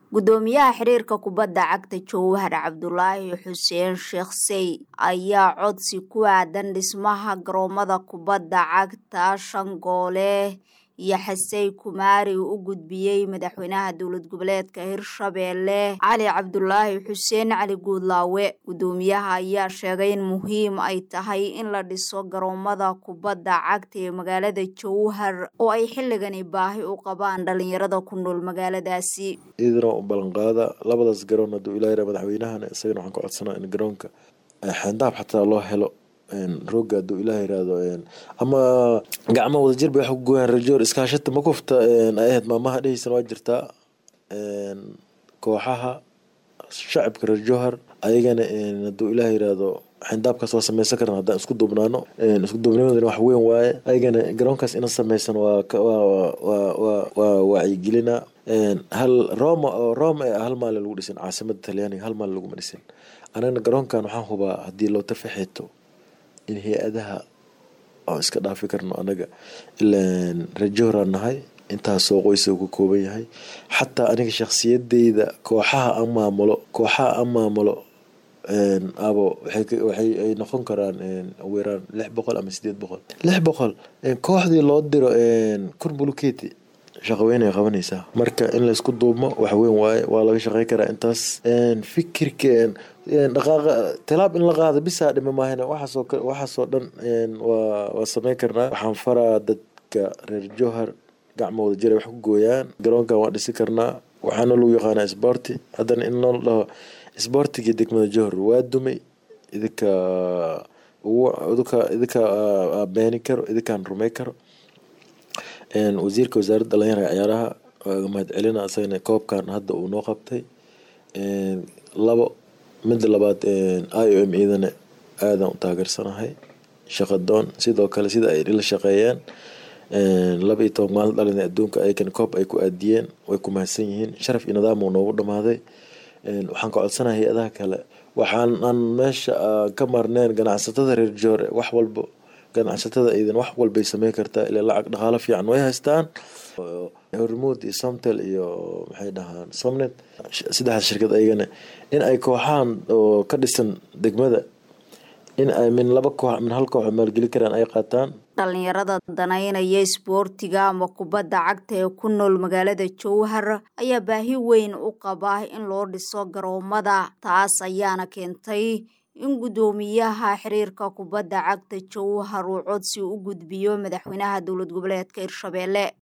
gudoomiyaha xiriirka kubadda cagta jowhar cabdulaahi xuseen sheekh sey ayaa codsi ku aadan dhismaha garoomada kubadda cagta shangoole iyo xasey kumaari u gudbiyey madaxweynaha dowlad goboleedka hirshabeelle cali cabdulaahi xuseen cali guudlaawe gudoomiyaha ayaa sheegay in muhiim ay tahay in la dhiso garoomada kubadda cagta ee magaalada jowhar oo ay xilligani baahi u qabaan dhalinyarada ku nool magaaladaasi idina u ballanqaada labadaas garoon haduu ilaa yara madaxweynahana isagana waxaan ka codsanaa in garoonka xeendaab xataa loo helo rooga haduu ilaah yiraahdo ama gacmo wadajir bay wax ku gooyaan rajoor iskaashata makufta ay ahayd maamaha dheheysan waa jirtaa kooxaha shacabka reer jowhar ayagana haduu ilaah yiraahdo xindaabkaas waa sameysan karna haddaan isku duubnaano isku duubnimadana wax weyn waaye ayagana garoonkaas ina sameysan waa waa wacyigelina hal roma oo roma ee hal maalin lagu dhisin caasimada talyaaniga hal maalin laguma dhisin anagana garoonkan waxaan hubaa haddii loo tafaxeeto in hay-adaha aan iska dhaafi karno anaga ilaan rajooraan nahay intaasoo qoysa ka kooban yahay xataa aniga shakhsiyadeyda kooxaha an maamulo kooxaha an maamulo abo waxay noqon karaan weeraan lix boqol ama sideed boqol lix boqol kooxdii loo diro kurbuluketi shaqaweynay qabanaysaa marka in laysku duubmo wax weyn waaye waa laga shaqey karaa intaas fikirka dhaqaaqa tilaab in la qaado bisaa dhima maahana waxaasoo waxaasoo dhan waa waa sameyn karnaa waxaan faraa dadka reer jowhar gacmo wada jira wax ku gooyaan garoonkan waa dhisi karnaa waxaana lagu yaqaanaa sboorti haddana in loo dhaho sboortigii degmada jowhar waa dumay idinka idinka idinka beeni karo idinkaan rumey karo wasiirka wasaaradda dhalinyarada ciyaaraha waaga mahad celina isagana koobkan hadda uu noo qabtay labo midda labaad i o m idana aadaan u taageersanahay shaqadoon sidoo kale sida ay la shaqeeyeen laba iyo toban maalin dhalina adduunka ayakana koob ay ku aadiyeen way ku mahadsan yihiin sharaf iyo nidaam uu noogu dhamaaday waxaan ka codsanahay hay-adaha kale waxaan aan meesha ka marneen ganacsatada reer joore wax walbo ganacsatada idan wax walbay sameyn kartaa ilaa lacag dhaqaalo fiican way haystaan hormuud iyo somtel iyo maxay dhahaan somnet saddexdaas shirkad ayagana in ay kooxahan oo ka dhisan degmada in ay min laba koox min hal koox maalgeli karaan ay qaataan dhalinyarada danaynaya isboortiga ama kubadda cagta ee ku nool magaalada jowhar ayaa baahi weyn u qaba in loo dhiso garoomada taas ayaana keentay in gudoomiyaha xiriirka kubadda cagta jowhar uu codsi u gudbiyo madaxweynaha dowlad goboleedka hirshabeelle